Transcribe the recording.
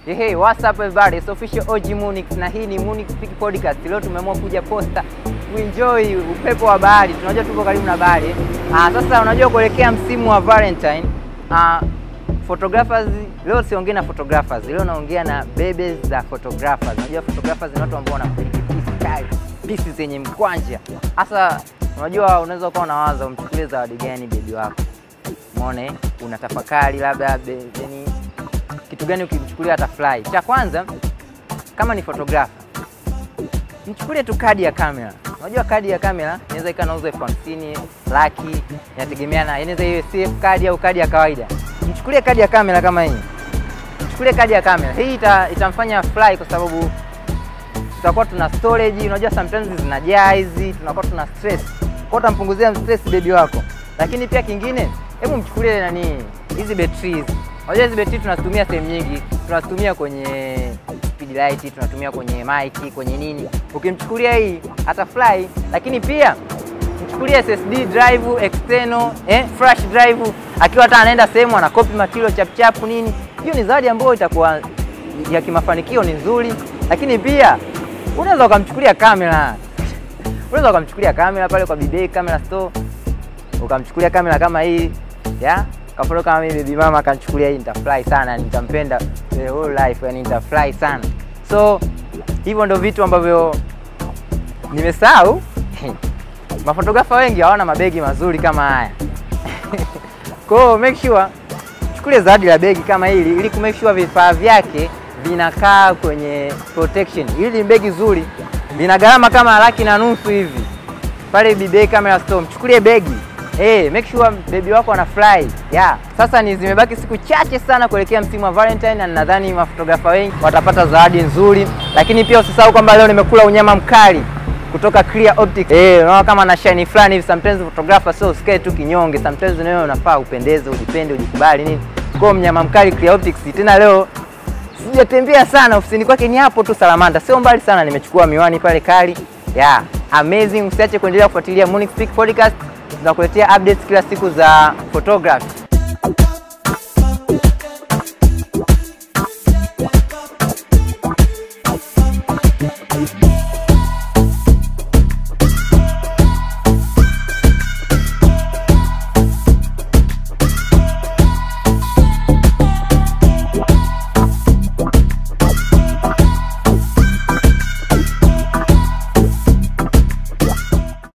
Hey, hey, what's up everybody? It's official OG Munix na hii ni Munix Peak Podcast. Leo tumeamua kuja Posta kuenjoy upepo wa bahari. Tunajua tuko karibu na bahari. Ah, sasa unajua kuelekea msimu wa Valentine. Ah, photographers leo siongei na photographers. Leo naongea na bebes za photographers. Unajua photographers ni watu ambao wanapeleka piece kali, pieces zenye mkwanja. Sasa unajua unaweza ukawa unawaza umchukulie zawadi gani bebi wako. Umeona eh? Unatafakari labda be- yani kitu gani ukimchukulia atafurahi. Cha kwanza kama ni photographer, mchukulie tu kadi ya kamera. Unajua kadi ya kamera inaweza ikawa nauzwa elfu hamsini laki, inategemeana, inaweza iwe CF kadi au kadi ya kawaida. Mchukulie kadi ya kamera kama hii, mchukulie kadi ya kamera hii, ita, itamfanya fly kwa sababu tutakuwa tuna storage. Unajua sometimes zinajaa hizi, tunakuwa tuna stress, kwa utampunguzia stress bebi wako. Lakini pia kingine, hebu mchukulie nani hizi batteries. Unajua hizi battery tunazitumia sehemu nyingi, tunazitumia kwenye speed light, tunatumia kwenye mic, kwenye nini. Ukimchukulia hii atafly, lakini pia mchukulie SSD drive external, eh, flash drive, akiwa hata anaenda sehemu ana copy material chap chap nini. Hiyo ni zawadi ambayo itakuwa ya kimafanikio, ni nzuri, lakini pia unaweza ukamchukulia kamera, unaweza ukamchukulia kamera pale kwa BBA Camera Store, ukamchukulia kamera kama hii ya kafolo kama mimi baby mama akanichukulia hii, nitafurahi sana, nitampenda the whole life, yani nitafurahi sana. So hivyo ndo vitu ambavyo nimesahau. Mafotografa wengi hawana mabegi mazuri kama haya kwa hiyo make sure chukulie zawadi la begi kama hili ili ku make sure vifaa vyake vinakaa kwenye protection. Hili ni begi zuri, lina gharama kama laki na nusu hivi pale BBA Camera Store. Mchukulie begi hey, make sure bebi wako anafurahi yeah. Sasa ni zimebaki siku chache sana kuelekea msimu wa Valentine, na nadhani mafotografa wengi watapata zawadi nzuri, lakini pia usisahau kwamba leo nimekula unyama mkali kutoka Clear Optics. Eh, unaona kama na shine fulani hivi. Sometimes photographer sio usikae tu kinyonge, sometimes wewe unafaa upendeze, ujipende, ujikubali nini. Kwa hiyo mnyama mkali Clear Optics. Tena leo sijatembea sana ofisini kwake, ni hapo tu Salamanda, sio mbali sana. Nimechukua miwani pale kali, yeah, amazing. Usiache kuendelea kufuatilia Munich Peak Podcast, tunakuletea updates kila siku za photography.